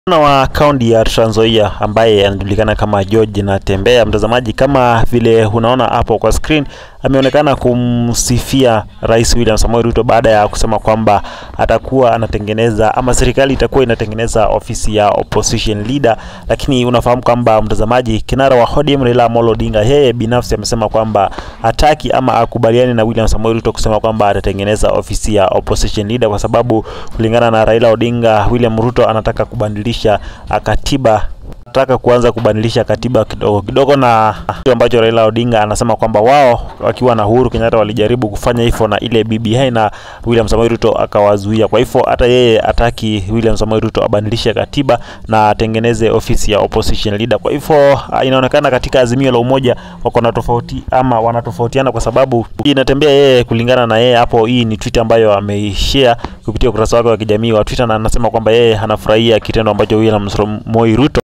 Gavana wa kaunti ya Trans Nzoia ambaye anajulikana kama George Natembeya, mtazamaji, kama vile unaona hapo kwa screen, ameonekana kumsifia Rais William Samoei Ruto baada ya kusema kwamba atakuwa anatengeneza ama serikali itakuwa inatengeneza ofisi ya opposition leader. Lakini unafahamu kwamba mtazamaji, kinara wa ODM Raila Amolo Odinga yeye binafsi amesema kwamba hataki ama akubaliani na William Samoei Ruto kusema kwamba atatengeneza ofisi ya opposition leader, kwa sababu kulingana na Raila Odinga, William Ruto anataka kubadilisha katiba nataka kuanza kubadilisha katiba kidogo kidogo, na kitu ambacho Raila Odinga anasema kwamba wao wakiwa na Uhuru Kenyatta walijaribu kufanya hivyo na ile BBI na William Samoei Ruto akawazuia. Kwa hivyo hata yeye ataki William Samoei Ruto abadilishe katiba na atengeneze ofisi ya opposition leader. Kwa hivyo inaonekana katika Azimio la Umoja wako na tofauti ama wanatofautiana, kwa sababu inatembea yeye, kulingana na yeye hapo, hii ni tweet ambayo ameishare kupitia ukurasa wake wa kijamii wa Twitter, na anasema kwamba yeye anafurahia kitendo ambacho William Samoei Ruto